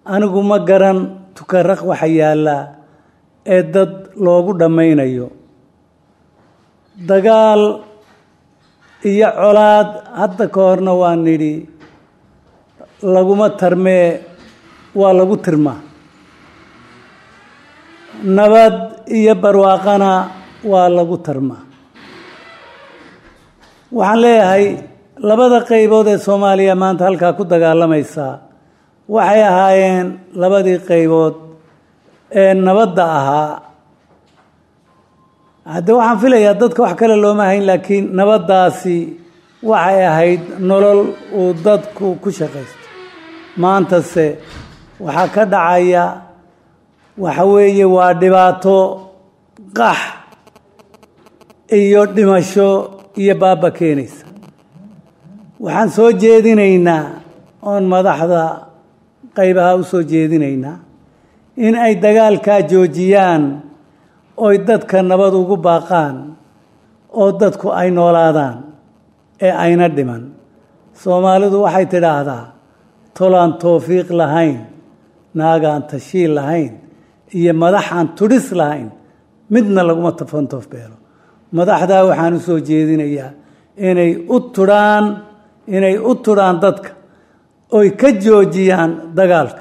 anigu ma garan tukaraq waxa yaallaa ee dad loogu dhammaynayo dagaal iyo colaad hadda ka horna waa nidhi laguma tarmee waa lagu tirmaa nabad iyo barwaaqana waa lagu tarmaa waxaan leeyahay labada qaybood ee soomaaliya maanta halkaa ku dagaalamaysaa waxay ahaayeen labadii qaybood ee nabadda ahaa haddee waxaan filayaa dadka wax kale looma hayn laakiin nabaddaasi waxay ahayd nolol uu dadku ku shaqaysto maantase waxaa ka dhacaya waxa weeye waa dhibaato qax iyo dhimasho iyo baaba keenaysa waxaan soo jeedinaynaa oon madaxda qaybaha u soo jeedinaynaa in ay dagaalkaa joojiyaan oy dadka nabad ugu baaqaan oo dadku ay noolaadaan ee ayna dhiman soomaalidu waxay tidhaahdaa tolaan towfiiq lahayn naagaan tashiil lahayn iyo madaxaan tudhis lahayn midna laguma tafantoof beelo madaxdaa waxaan u soo jeedinayaa inay u tudhaan inay u tudhaan dadka oy ka joojiyaan dagaalka